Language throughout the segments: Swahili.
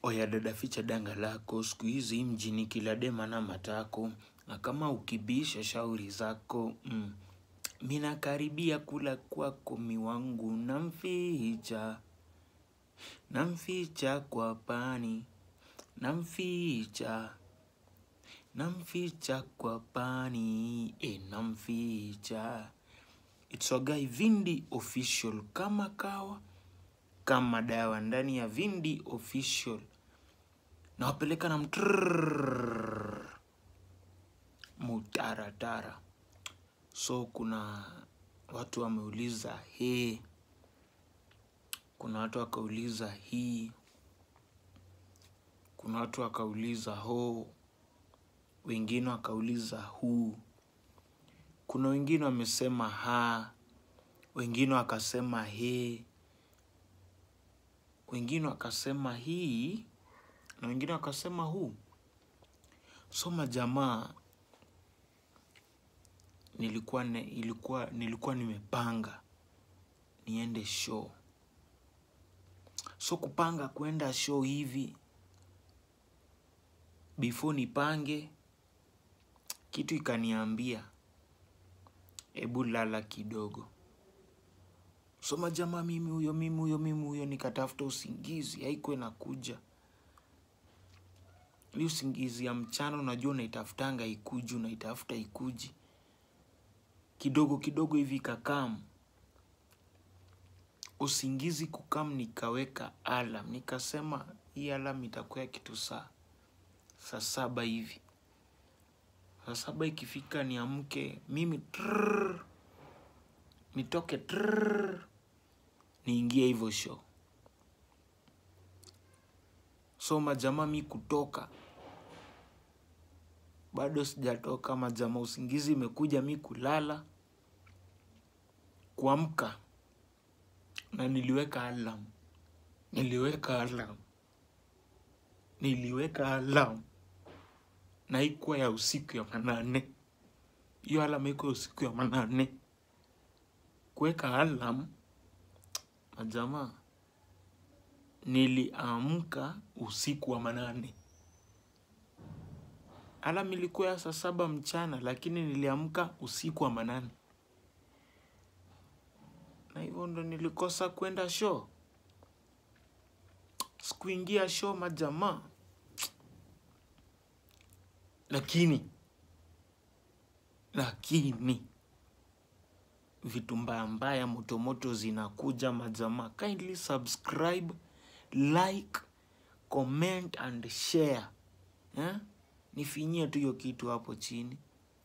Oya dada, ficha danga lako, siku hizi mjini kila dema na matako, na kama ukibisha shauri zako mm. Mina karibia kula kwako miwangu, namficha namficha kwa pani, namficha namficha kwa pani, e, namficha. It's a guy Vindi official, kama kawa kama dawa ndani ya Vindi official nawapeleka na mtrrrr, mutaratara. So kuna watu wameuliza he, kuna watu wakauliza hii, kuna watu wakauliza ho, wengine wakauliza hu, kuna wengine wamesema ha, wengine wakasema he, wengine wakasema hii na wengine wakasema hu. So majamaa, nilikuwa, ne, ilikuwa, nilikuwa nimepanga niende show. So kupanga kwenda show hivi, before nipange, kitu ikaniambia, ebu lala kidogo. So majamaa, mimi huyo, mimi huyo, mimi huyo, nikatafuta usingizi, haikuwa inakuja. Hii usingizi ya mchana, unajua unaitafutanga ikuji, unaitafuta ikuji. Kidogo kidogo hivi ikakam. Usingizi kukam, nikaweka alarm. Nikasema hii alarm itakuwa kitu saa saa saba hivi. Saa saba ikifika niamke mimi trrrr, nitoke trrrr, niingie hivyo show. So majamaa, mi kutoka bado sijatoka majamaa, usingizi imekuja, mi kulala, kuamka na niliweka alarm, niliweka alarm, niliweka alarm na haikuwa ya usiku ya manane. Hiyo alarm iko ya usiku ya manane. Kuweka alarm majamaa, niliamka usiku wa manane. Alarm ilikuwa ya saa saba mchana, lakini niliamka usiku wa manane, na hivyo ndo nilikosa kwenda show. Sikuingia show majamaa, lakini lakini vitu mbaya mbaya motomoto zinakuja majamaa. Kindly subscribe, like, comment and share eh? Nifinyie tu hiyo kitu hapo chini,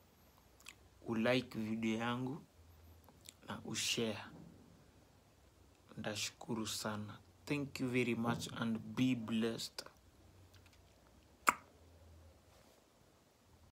ulike video yangu na ushare. Ndashukuru sana. Thank you very much and be blessed.